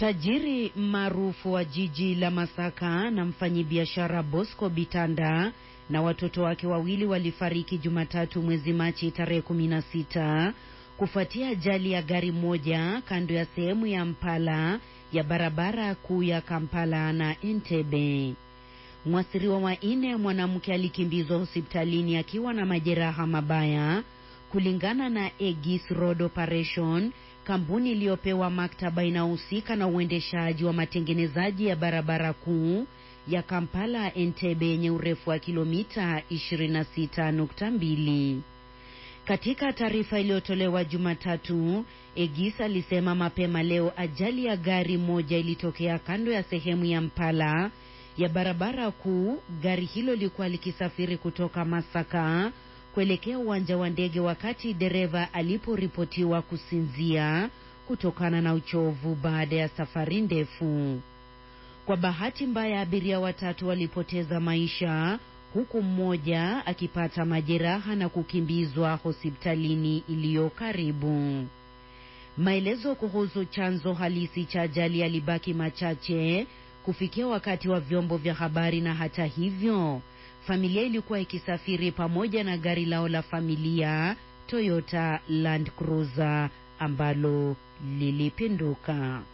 Tajiri maarufu wa jiji la Masaka na mfanyibiashara Bosco Bitanda na watoto wake wawili walifariki Jumatatu mwezi Machi tarehe 16 kufuatia ajali ya gari moja kando ya sehemu ya Mpala ya barabara kuu ya Kampala na Entebbe. Mwasiriwa wa nne mwanamke alikimbizwa hospitalini akiwa na majeraha mabaya kulingana na Egis Road Operation, kampuni iliyopewa maktaba inayohusika na uendeshaji wa matengenezaji ya barabara kuu ya Kampala Entebbe yenye urefu wa kilomita 26.2. Katika taarifa iliyotolewa Jumatatu, Egis alisema mapema leo ajali ya gari moja ilitokea kando ya sehemu ya Mpala ya barabara kuu. Gari hilo lilikuwa likisafiri kutoka Masaka kuelekea uwanja wa ndege wakati dereva aliporipotiwa kusinzia kutokana na uchovu baada ya safari ndefu. Kwa bahati mbaya, abiria watatu walipoteza maisha huku mmoja akipata majeraha na kukimbizwa hospitalini iliyo karibu. Maelezo kuhusu chanzo halisi cha ajali yalibaki machache kufikia wakati wa vyombo vya habari, na hata hivyo familia ilikuwa ikisafiri pamoja na gari lao la familia Toyota Land Cruiser ambalo lilipinduka.